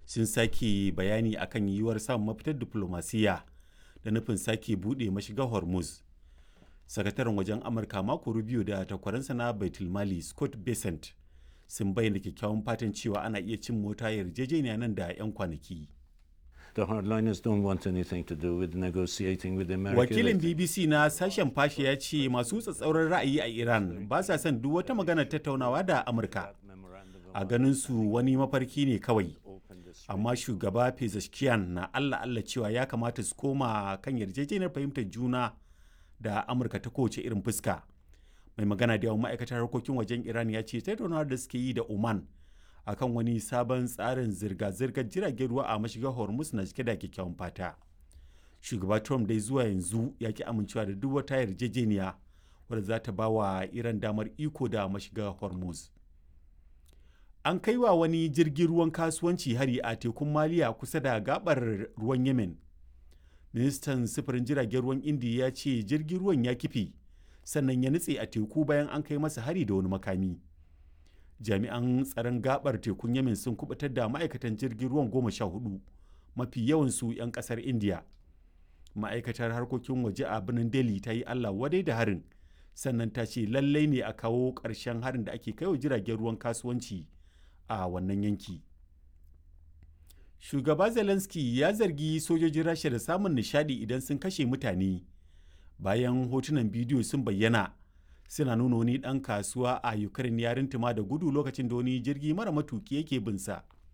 sun sake bayani akan yiwuwar samun mafitar diflomasiyya da nufin sake buɗe mashigar hormuz sakataren wajen amurka mako rubio da takwaransa na baitulmali scott besant sun bayyana kyakkyawan fatan cewa ana iya cin mota yarjejeniya nan da 'yan kwanaki The hardliners don't want anything to do with negotiating with America. wakilin bbc na sashen fashe ya ce masu tsatsauran ra'ayi a iran ba sa son duk wata magana tattaunawa da amurka a ganin su wani mafarki ne kawai amma shugaba pezeshkian na allah allah cewa ya kamata su koma kan yarjejeniyar fahimtar juna da amurka ta kowace irin fuska mai magana da yawan ma'aikatar harkokin wajen iran ya ce tattaunawar da suke yi da oman akan wani sabon tsarin zirga-zirgar jiragen ruwa a mashigar hormuz na cike da kyakkyawan fata shugaba trump dai zuwa yanzu ya ki amincewa da duk wata yarjejeniya wadda za ta ba wa iran damar iko da mashigar hormuz an kai wa wani jirgin ruwan kasuwanci hari a tekun maliya kusa da gabar ruwan yemen ministan sufurin jiragen ruwan indiya ya ce jirgin ruwan ya kife sannan ya nutse a teku bayan an kai masa hari da wani makami jami'an tsaron gabar tekun yemen sun kubutar da ma'aikatan jirgin ruwan goma sha hudu mafi yawansu 'yan kasar indiya ma'aikatar harkokin waje a birnin delhi ta yi allah wadai da harin sannan ta ce lallai ne a kawo ƙarshen harin da ake kaiwa jiragen ruwan kasuwanci a wannan yanki shugaba zelensky ya zargi sojojin rasha da samun nishadi idan sun kashe mutane bayan hotunan bidiyo sun bayyana suna nuna wani ɗan kasuwa a ukraine ya rintuma da gudu lokacin da wani jirgi mara matuki yake binsa